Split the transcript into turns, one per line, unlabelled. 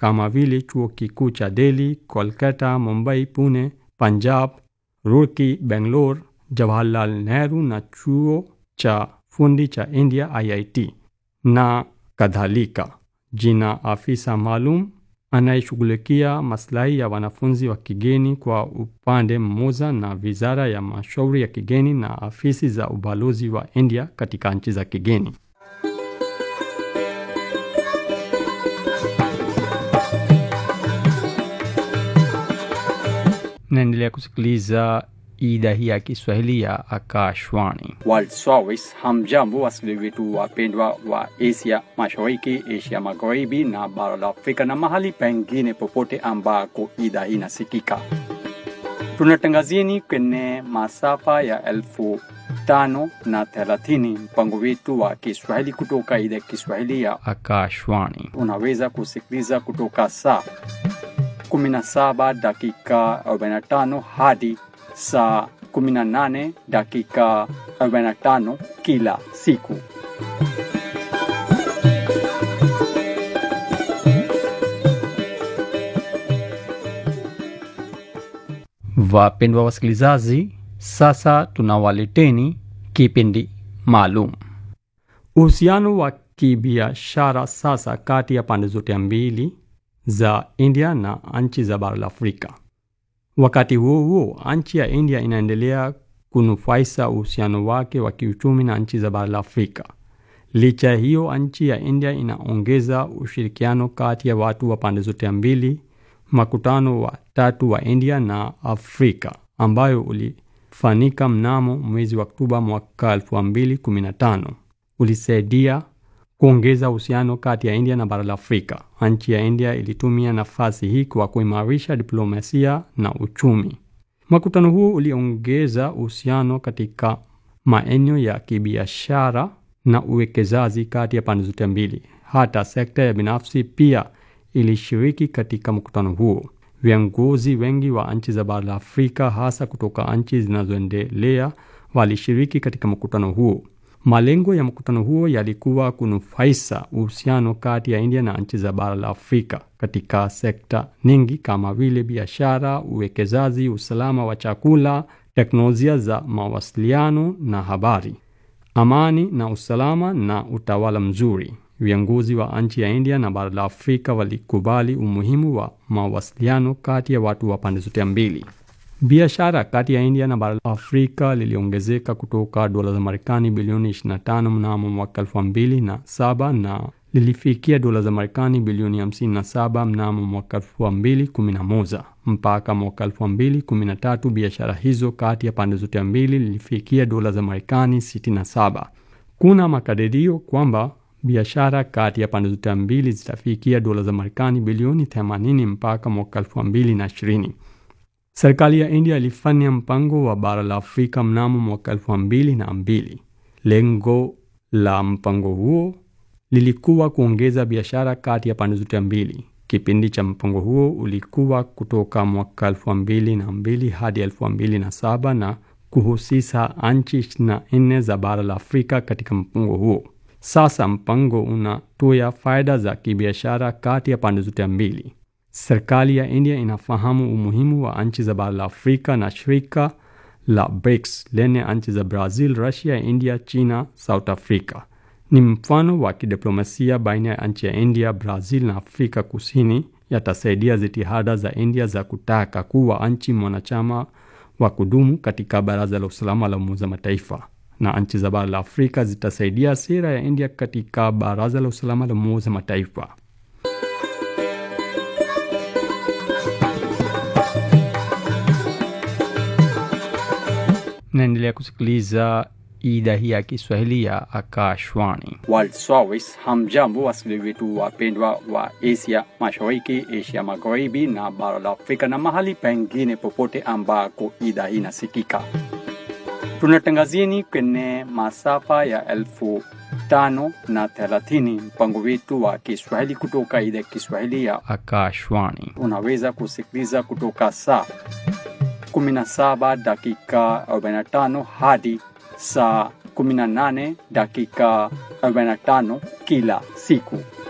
kama vile chuo kikuu cha Delhi, Kolkata, Mumbai, Pune, Punjab, Roorkee, Bangalore, Jawaharlal Nehru na chuo cha fundi cha India IIT na kadhalika. Jina afisa maalum anayeshughulikia maslahi ya wanafunzi wa kigeni kwa upande mmoja na wizara ya mashauri ya kigeni na afisi za ubalozi wa India katika nchi za kigeni. Naendelea kusikiliza idhaa hii ya Kiswahili ya Akashwani.
World Service. Hamjambo wasikilizaji wetu wapendwa wa Asia Mashariki, Asia Magharibi na bara la Afrika na mahali pengine popote ambako idhaa hii inasikika. Tunatangazieni kwenye masafa ya elfu tano na thelathini mpango wetu wa Kiswahili kutoka idhaa ya Kiswahili ya
Akashwani.
unaweza kusikiliza kutoka saa 17 dakika 45 hadi saa 18 dakika 45 kila siku.
Wapendwa wasikilizaji, sasa tunawaleteni kipindi maalum. Uhusiano wa kibiashara sasa kati ya pande zote mbili za India na nchi za bara la Afrika. Wakati huo huo, nchi ya India inaendelea kunufaisha uhusiano wake wa kiuchumi na nchi za bara la Afrika. Licha ya hiyo, nchi ya India inaongeza ushirikiano kati ya watu wa pande zote mbili. Makutano wa tatu wa India na Afrika ambayo ulifanyika mnamo mwezi wa Oktoba mwaka 2015 ulisaidia kuongeza uhusiano kati ya India na bara la Afrika. Nchi ya India ilitumia nafasi hii kwa kuimarisha diplomasia na uchumi. Makutano huo uliongeza uhusiano katika maeneo ya kibiashara na uwekezaji kati ya pande zote mbili. Hata sekta ya binafsi pia ilishiriki katika mkutano huo. Viongozi wengi wa nchi za bara la Afrika, hasa kutoka nchi zinazoendelea, walishiriki katika mkutano huo. Malengo ya mkutano huo yalikuwa kunufaisha uhusiano kati ya India na nchi za bara la Afrika katika sekta nyingi kama vile biashara, uwekezaji, usalama wa chakula, teknolojia za mawasiliano na habari, amani na usalama na utawala mzuri. Viongozi wa nchi ya India na bara la Afrika walikubali umuhimu wa mawasiliano kati ya watu wa pande zote mbili. Biashara kati ya India na bara la Afrika liliongezeka kutoka dola za Marekani bilioni 25 mnamo mwaka 2007 na lilifikia dola za Marekani bilioni 57 mnamo mwaka 2011. Mpaka mwaka 2013 biashara hizo kati ya pande zote mbili lilifikia dola za Marekani 67. Kuna makadirio kwamba biashara kati ya pande zote mbili zitafikia dola za Marekani bilioni 80 mpaka mwaka 2020. Serikali ya India ilifanya mpango wa bara la Afrika mnamo mwaka elfu mbili na mbili. Lengo la mpango huo lilikuwa kuongeza biashara kati ya pande zote mbili. Kipindi cha mpango huo ulikuwa kutoka mwaka elfu mbili na mbili hadi elfu mbili na saba na kuhusisha nchi ishirini na nne za bara la Afrika katika mpango huo. Sasa mpango unatoa faida za kibiashara kati ya pande zote mbili. Serikali ya India inafahamu umuhimu wa nchi za bara la Afrika na shirika la BRICS lenye nchi za Brazil, Russia, India, China, South Africa. Ni mfano wa kidiplomasia baina ya nchi ya India, Brazil na Afrika Kusini, yatasaidia jitihada za India za kutaka kuwa nchi mwanachama wa kudumu katika Baraza la Usalama la Umoja Mataifa, na nchi za bara la Afrika zitasaidia sera ya India katika Baraza la Usalama la Umoja Mataifa. Naendelea kusikiliza idhaa hii ya Kiswahili ya Akashwani.
World Service. Hamjambo wasikilizaji wetu wapendwa wa Asia Mashariki, Asia Magharibi na bara la Afrika na mahali pengine popote ambako idhaa hii inasikika. Tunatangazieni kwenye masafa ya elfu tano na thelathini mpango wetu wa Kiswahili kutoka idhaa ya Kiswahili ya
Akashwani.
unaweza kusikiliza kutoka saa 17 dakika 45 hadi saa 18 dakika 45 kila siku.